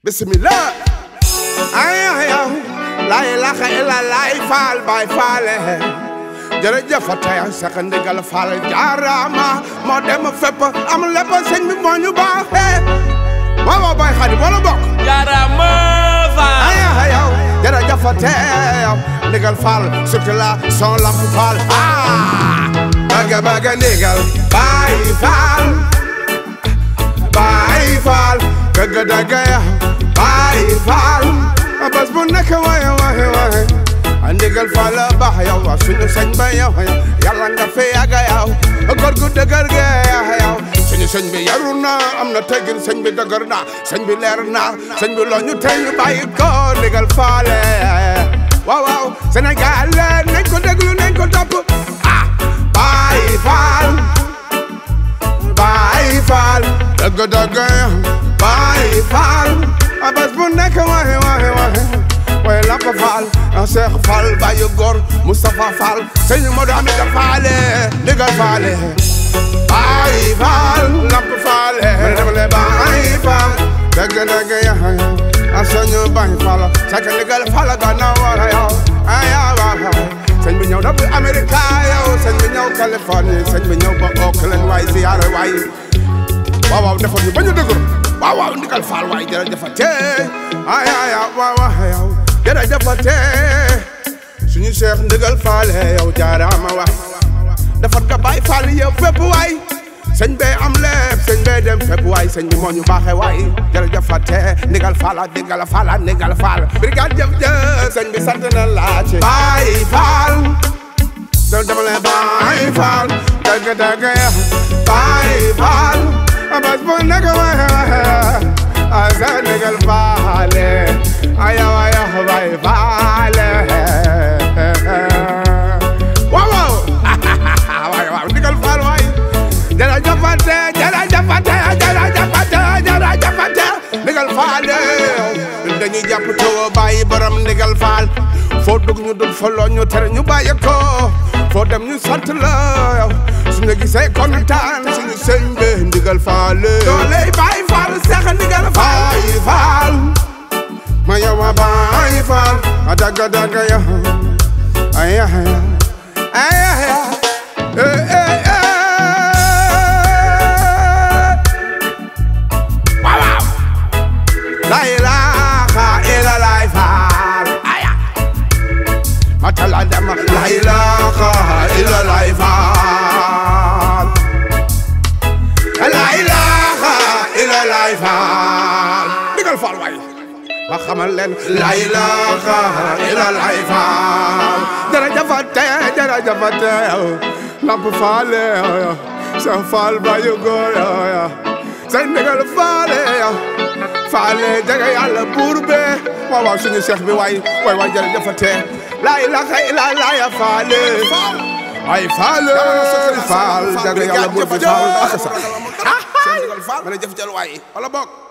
bismillah ay ay yow la ilaha illallah faal bay faale jërëjëf tey sax ndigal faal jaarama moo dem fépp am lépp sëñ bi moo ñu baaxee waaw waaw bay xadi wala bokk jaarama faal ay ay yow jërëjëf tey yow ndigal faal surtout la son lamp faal ah bëgg bëgg ndigal bay faal bay faal dëgg dëgg yow bay faal bés bu nekk waye waye waye a ndigal faal la baax yow wa suñu sëñ ba yow yàlla nga fi yàgg yow góor gu dëgër ge yow suñu sëñ bi yaru na am na teggin sëñ bi dëgër na sëñ bi leer na sëñ bi loo ñu tey ñu bàyyi ko ndigal faale waaw waaw Sénégal nañ ko déglu nañ ko topp ah Baay Faal Baay Faal dëgg dëgg Baay Faal a bés bu nekk waxe waxe waxe waaye Lamp Faal a Seex Faal Baay Góor Moustapha Faal sëñ Modou Amida Faale ndigal faale Baay Faal Lamp Faale demale Baay Faal dëgg dëgg yaxa a sëñ Baay Faal sak ndigal faal gana wara yow aya waaw sëñ bi ñëw na bu Amérique yow sëñ bi ñëw Californie sëñ bi ñëw ba Oakland waay ziyaare waay waaw waaw defal ñu ba ñu dëgër waaw waaw ndigal faal waay jërëjëf tee ay ay waaw waaw yow jërëjëf tee suñu seex ndigal faal yow jaaraama waay defar nga bàyyi faal yow fépp waay sëñ bee am lépp sëñ bee dem fépp waay sëñ bi moo ñu baaxee waay jërëjëf tee ndigal faal ndigal faal ndigal faal brigade jëf jëf sëñ bi sant na laaj bàyyi faal dem dama leen bàyyi faal dëgg dëgg bàyyi faal bés bu nekk waxe waxe a sa ndigal faale aya aya bàyyi faale waaw waaw waaw waaw ndigal faal waay jërëjëfate jërëjëfate jërëjëfate jërëjëfate ndigal faale dañuy jàpp taw bàyyi borom ndigal faal foo dugg ñu dul fa loo ñu tere ñu bàyyi ko foo dem ñu sant la yow suñu gisee kontaan suñu sëñ bi ndigal faale doole bàyyi faal seex ndigal faal faal ma yow ma bàyyi faal a dagga dagga yow ay ay ay ay eh eh waaw waaw la ilaha illallah faal aya matala dama la ilaha illallah faal la ilaha illallah faal digal faal waay ma xamal leen la ilaha illallah faal jërëjëfate jërëjëfate lamp faale sa faal bayu góor sa ndigal faale faale jege yàlla buur be waaw waaw suñu cheikh bi waay waay waay jërëjëfate la ilaha illallah ya faale ay faale faal jege yàlla buur be faal ak sa ah ma ne jëf jël waay wala bokk